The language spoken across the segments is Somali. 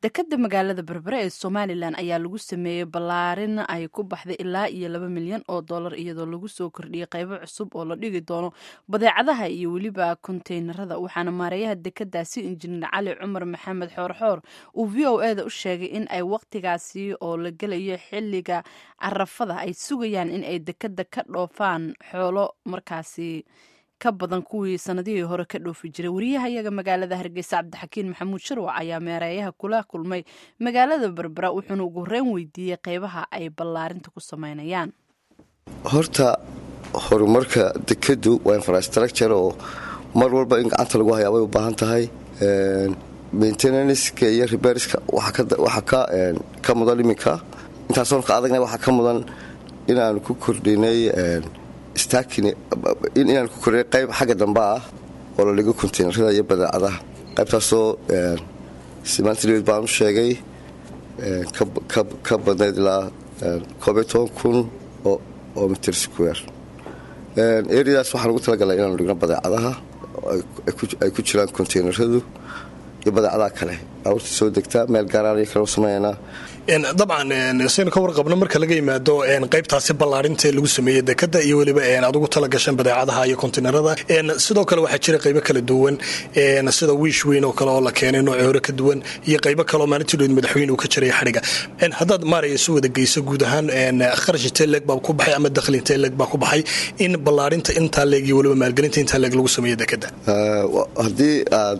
dekada magaalada berbere ee somalilan ayaa lagu sameeyey ballaarin ay ku baxday ilaa iyo laba milyan oo dollar iyadoo lagu soo kordhiyey qaybo cusub oo la dhigi doono badeecadaha iyo weliba konteynerada waxaana maareeyaha dekadaasi injineer cali cumar maxamed xoorxoor uu v o eda u sheegay in ay waqtigaasi oo la gelayo xiliga carafada ay sugayaan in ay dekada ka dhoofaan xoolo markaasi ka badan kuwii sanadihii hore ka dhoofi jiray wariyaha iyaga magaalada hargeysa cabdixakiin maxamuud sharwac ayaa meereeyaha kula kulmay magaalada berbera wuxuuna ugu horeyn weydiiyey qeybaha ay ballaarinta ku sameynayaan horta horumarka dekadu waa infrastructure oo mar walba in gacanta lagu hayaa bay u baahan tahay maintenanska iyo reberska waxaa ka mudan iminka intaasoon ka adagna waxaa ka mudan inaanu ku kordhinay inaan ku kordhinay qayb xagga dambe ah oo la dhigo konteynerada iyo badeecadaha qaybtaasoo simaantileed baan u sheegay ka badnayd ilaa koobiyo toban kun oo mitir square ereadaas waxaan ugu talagalay inaanu dhigno badeecadaha ay ku jiraan konteyneradu iyo badeecadaha kale aawurta soo degtaa meel gaaraan iyo kale u sameeyanaa dabcan saynu ka warqabno marka laga yimaado qaybtaasi ballaarinta lagu sameeyey dekada iyo weliba aad ugu talagashan badeecadaha iyo kontinerada sidoo kale waxaa jira qaybo kala duwan sida wiish weyn oo kale oo la keenay nooci hore ka duwan iyo qaybo kaleoo maalintiidood madaxweyne uu ka jiray xadhiga haddaad maaraya isu wada geyso guud ahaan kharash inteleg baa ku baxay ama dakhli inteleg baa ku baxay in ballaarinta intaa leeg iyo weliba maalgelinta intaa leeg lagu sameeyo dekada haddii aad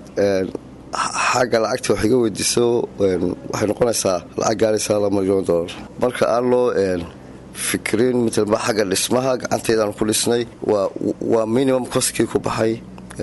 xagga lacagta wax iga weydiiso waxay noqonaysaa lacag gaaraysaa laba milyan dolar marka aan loo fikirin mitalba xagga dhismaha gacantaydaan ku dhisnay waa minimum coskii ku baxay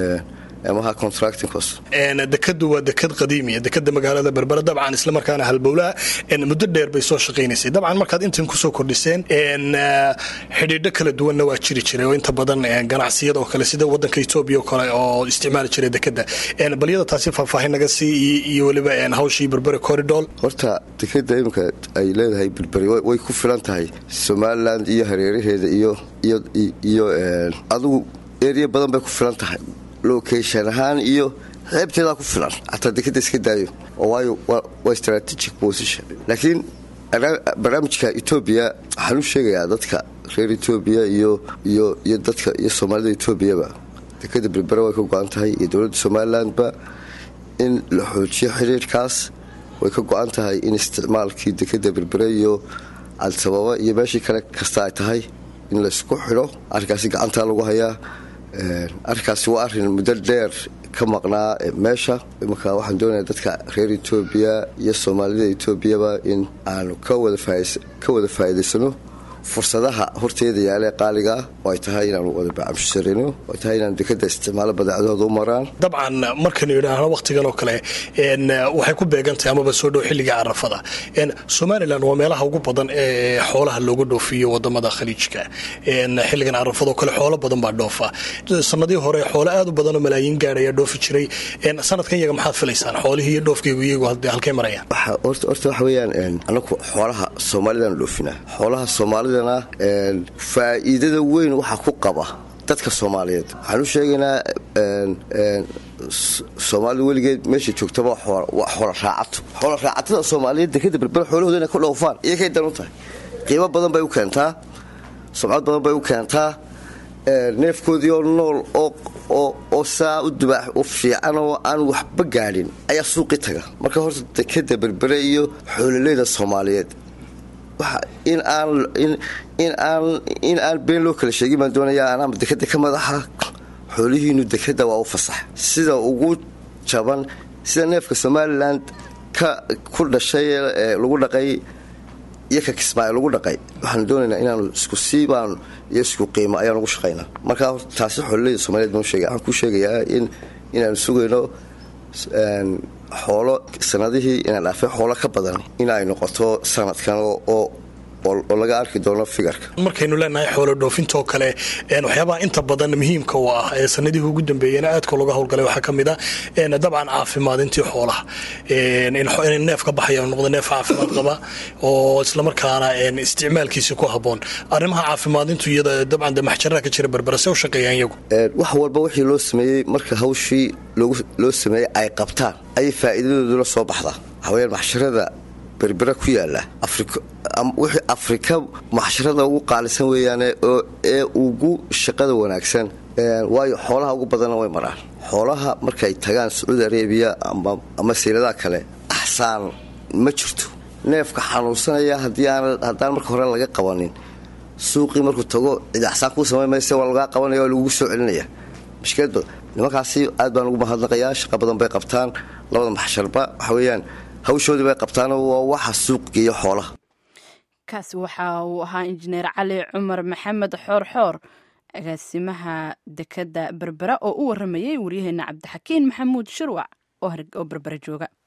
maha contracting cost dekadu waa dekad qadiimiya dekada magaalada berbera dabcan islamarkaana halbowlaa muddo dheer bay soo shaqaynaysay dabcan markaad intan kusoo kordhiseen xidhiidho kala duwanna waa jiri jiray oo inta badan ganacsiyada oo kale sida wadanka etoobiya oo kale oo isticmaali jiray dekada balyada taasi faahfaahin naga sii iyo weliba hawshii berbere corridor horta dekada iminka ay leedahay berberi way ku filan tahay somaliland iyo hareeraheeda iyo iyo adigu eriya badan bay ku filan tahay location ahaan iyo xeebteedaa ku filan xataa dekada iska daayo oo waayo waa strategic position laakiin barnaamijka etoobiya waxaan u sheegayaa dadka reer etoobiya iyo iyo iyo dadka iyo soomaalida etoobiyaba dekada berbera way ka go-an tahay iyo dowladda somalilandba in la xoojiyo xiriirkaas way ka go-an tahay in isticmaalkii dekada berbere iyo al-sababa iyo meeshii kale kasta ay tahay in laysku xidho arrinkaasi gacantaa lagu hayaa arrinkaasi waa arrin muddo dheer ka maqnaa meesha imanka waxaan doonaya dadka reer etoobiya iyo soomaalida etoobiyaba in aanu ka wada faa'iidaysano fursadaha horteeda yaalee qaaligaa oo ay tahay inaanu wada bacamsharino oo ay tahay inaanu dekada isticmaalo badeecadahooda u maraan dabcan markaynu yidhaahno wakhtigan oo kale waxay ku beegantahay amaba soo dhow xilliga carafada somalilan waa meelaha ugu badan ee xoolaha looga dhoofiyo wadamada khaliijka xilligan carafadoo kale xoolo badan baa dhoofa sanadii hore xoolo aad u badanoo malaayiin gaadhaya dhoofi jiray sanadkan iyaga maxaad filaysaan xoolihii iyo dhoofkaygu iyagu halkay marayaan horta waxa weeyaan anaku xoolaha soomaalidaan dhoofinaa xoolaha soomaalida faa'iidada weyn waxaa ku qaba dadka soomaaliyeed waxaan u sheegaynaa soomaalida weligeed meesha joogtaba waa xoola raacato xoola raacatada soomaaliyeed dekada berbera xoolahooda inay ka dhoofaan iyakay dan u tahay qiimo badan bay u keentaa sumcad badan bay u keentaa neefkoodii oo nool oo saa u dubaax u fiican oo aan waxba gaadhin ayaa suuqi taga marka horta dekada berbere iyo xoololeyda soomaaliyeed in aan been loo kala sheegin baan doonayaa anaama dekada ka madaxa xoolihiinu dekada waa u fasax sida ugu jaban sida neefka somalilan ku dhashay ee lagu dhaqay iyo ka kismaayo lagu dhaqay waxaanu doonaynaa inaanu isku siibaan iyo isku qiimo ayaan ugu shaqaynaa markaa taasi xoololeyda soomaliyeed baan sheegay waxaan kuu sheegayaa in inaanu sugayno xoolo sanadihii inaan dhaafay xoolo ka badan in ay noqoto sanadkan oo oo laga arki doono figarka markaynu leenahay xoolo dhoofintaoo kale waxyaabaha inta badan muhiimka u ah ee sanadihii ugu dambeeyena aadka looga howlgalay waxaa ka mid a dabcan caafimaadintii xoolaha in neef ka baxaya noqdo neef caafimaad qaba oo islamarkaana isticmaalkiisi ku haboon arrimaha caafimaadintu iyada dabcan de maxjaraha ka jira berbera se u shaqeeyaan iyagu wax walba wixii loo sameeyey marka hawshii loo sameeyey ay qabtaan ayay faa'iidadooduna soo baxdaa waxaweyaan maxsharada berbera ku yaala wixii afrika maxsharada ugu qaalisan weeyaane ee ugu shaqada wanaagsan waayo xoolaha ugu badanna way maraan xoolaha markay tagaan sacuudi arabiya ama siiladaha kale axsaan ma jirto neefka xanuunsanaya haddaan marka hore laga qabanin suuqii markuu tago cid axsaan kuu samay mayse waa lagaa qabanaya waa lagugu soo celinaya mashkiladba nimankaasi aad baan ugu mahadnaqayaa shaqa badan bay qabtaan labada maxsharba waxa weeyaan hawshoodii bay qabtaan waa waxa suuq geeya xoolaha kaasi waxa uu ahaa injineer cali cumar maxamed xoorxoor agaasimaha dekadda berbera oo u waramayay waryaheena cabdixakiin maxamuud shirwac oo berbera jooga